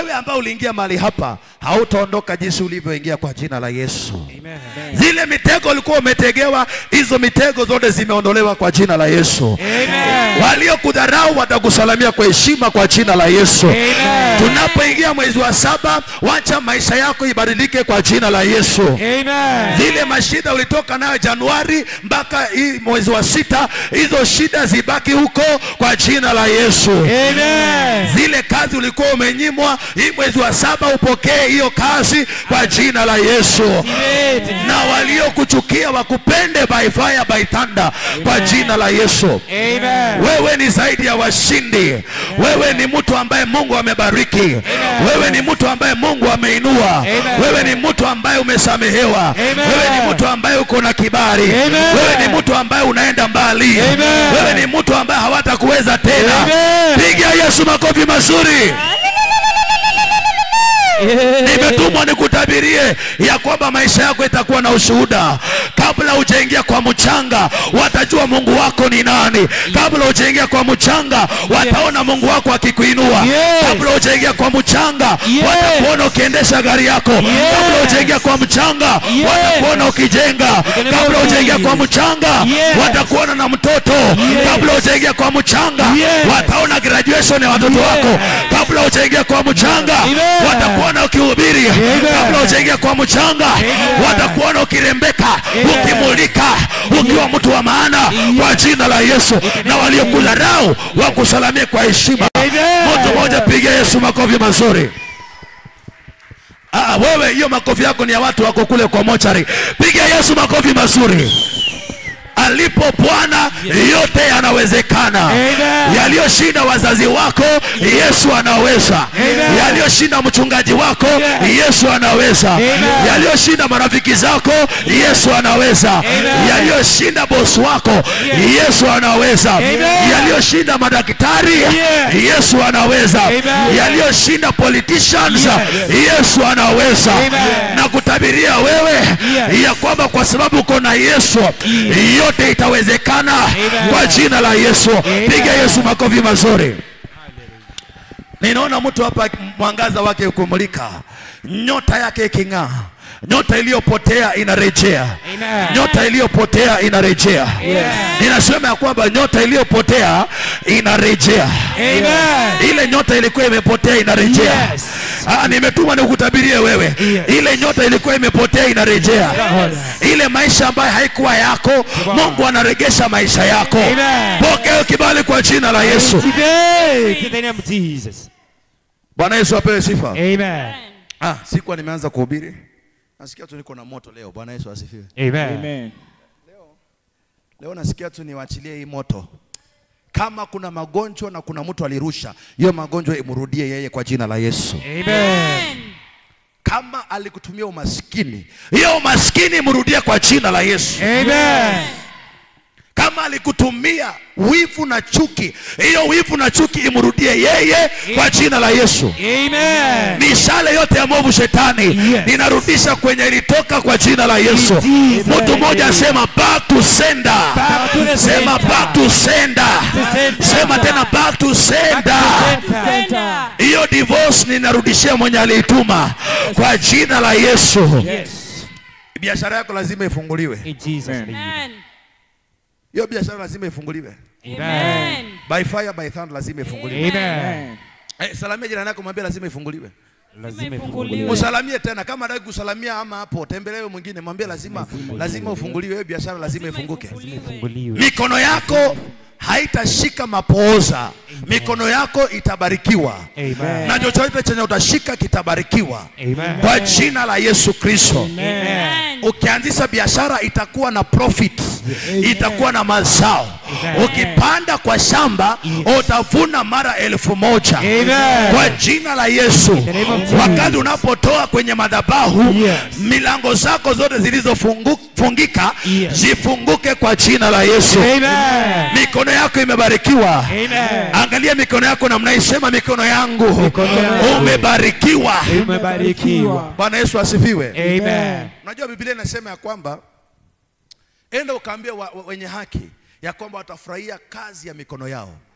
wewe ambao uliingia mahali hapa hautaondoka jinsi ulivyoingia kwa jina la Yesu. Zile mitego ulikuwa umetegewa, hizo mitego zote zimeondolewa kwa jina la Yesu. Waliokudharau watakusalamia kwa heshima kwa jina la Yesu. Tunapoingia mwezi wa saba, wacha maisha yako ibadilike kwa jina la Yesu. Zile mashida ulitoka nayo Januari mpaka hii mwezi wa sita, hizo shida zibaki huko kwa jina la Yesu. Zile kazi ulikuwa umenyimwa, hii mwezi wa saba upokee hiyo kazi kwa jina la Yesu. Na waliokuchukia wakupende by fire by thunder kwa jina la Yesu. Wewe ni zaidi ya washindi. Wewe ni mtu ambaye Mungu amebariki. Wewe ni mtu ambaye Mungu ameinua. Wewe ni mtu ambaye umesamehewa. Wewe ni mtu ambaye uko na kibali. Wewe ni mtu ambaye unaenda mbali. Wewe ni mtu ambaye hawatakuweza tena. Piga Yesu makofi mazuri. Nimetumwa nikutabirie ya kwamba maisha yako itakuwa na ushuhuda. Kabla hujaingia kwa mchanga, watajua Mungu wako ni nani. Kabla hujaingia kwa mchanga, wataona Mungu wako akikuinua. Kabla hujaingia kwa mchanga, watakuona ukiendesha gari yako. Kabla hujaingia kwa mchanga, watakuona ukijenga. Kabla hujaingia kwa mchanga, watakuona na mtoto. Kabla hujaingia kwa mchanga, wataona graduation ya watoto wako. Kabla hujaingia kwa mchanga, watakuona ukihubiri. Kabla hujaingia kwa mchanga, watakuona ukirembeka, ukimulika, ukiwa mtu wa maana kwa jina la Yesu, na waliokudharau wakusalamie kwa heshima. Mtu mmoja piga Yesu makofi mazuri. Ah, wewe hiyo makofi yako ni ya watu wako kule kwa mochari. Piga Yesu makofi mazuri. Alipo Bwana yote yanawezekana. Yaliyoshinda wazazi wako Yesu anaweza. Yaliyoshinda mchungaji wako Yesu anaweza. Yaliyoshinda marafiki zako Yesu anaweza. Yaliyoshinda bosi wako Yesu anaweza. Yaliyoshinda madaktari Yesu anaweza. Yaliyoshinda politicians Yesu anaweza. Na kutabiria wewe ya kwamba kwa sababu uko na Yesu yote itawezekana kwa jina la Yesu. Piga Yesu makofi mazuri. Ninaona mtu hapa mwangaza wake ukumulika, nyota yake iking'aa. Nyota iliyopotea inarejea. Nyota iliyopotea inarejea. Ninasema ya kwamba nyota iliyopotea inarejea. Ile nyota ilikuwa imepotea inarejea. Ah, nimetuma nikutabirie wewe. Ile nyota ilikuwa imepotea inarejea. Ile maisha ambayo haikuwa yako, Mungu anaregesha maisha yako. Pokea kibali kwa jina la Yesu. Today, in the name of Jesus. Bwana Yesu apewe sifa. Amen. Ah, sikuwa nimeanza kuhubiri. Nasikia tu niko na moto leo. Bwana Yesu asifiwe. Amen. Leo nasikia tu niwachilie hii moto. Kama kuna magonjwa na kuna mtu alirusha, hiyo magonjwa imrudie yeye kwa jina la Yesu. Amen. Kama alikutumia umaskini, hiyo umaskini imrudie kwa jina la Yesu. Amen. Kama alikutumia wivu na chuki, hiyo wivu na chuki imrudie yeye kwa jina la Yesu. Amen. mishale yote ya mwovu shetani Yes. ninarudisha kwenye ilitoka kwa jina la Yesu. In Jesus' Mtu mmoja name. asema back to sender. Back to the Sema center. back to sender. to sender. Sema tena back to sender. Center. Hiyo divorce ninarudishia mwenye aliituma kwa jina la Yesu. Yes. Biashara yako lazima ifunguliwe. In Jesus' name. Amen. Hiyo biashara lazima ifunguliwe. Amen. By fire by thunder lazima ifunguliwe. Amen. Eh, salamia jirani yako mwambie lazima ifunguliwe. Lazima ifunguliwe. Msalamie tena kama hataki kusalamia ama hapo tembelewe mwingine mwambie lazima lazima ufunguliwe hiyo biashara lazima ifunguke. ifunguliwe. Mikono yako haitashika mapooza, mikono yako itabarikiwa Amen. na chochote chenye utashika kitabarikiwa Amen. kwa jina la Yesu Kristo. Amen. Ukianzisha biashara itakuwa na profit, itakuwa na mazao. Ukipanda kwa shamba utavuna mara elfu moja Amen. kwa jina la Yesu. the name of Jesus. Wakati unapotoa kwenye madhabahu, Yes. milango zako zote zilizofungika Yes. zifunguke kwa jina la Yesu. Amen. Mikono yako imebarikiwa. Amen. Angalia mikono yako namna hii, sema mikono yangu Mikono yangu. umebarikiwa. Umebarikiwa. Bwana Yesu asifiwe. Amen. Unajua Biblia inasema ya kwamba enda ukaambia wa, wa, wenye haki ya kwamba watafurahia kazi ya mikono yao.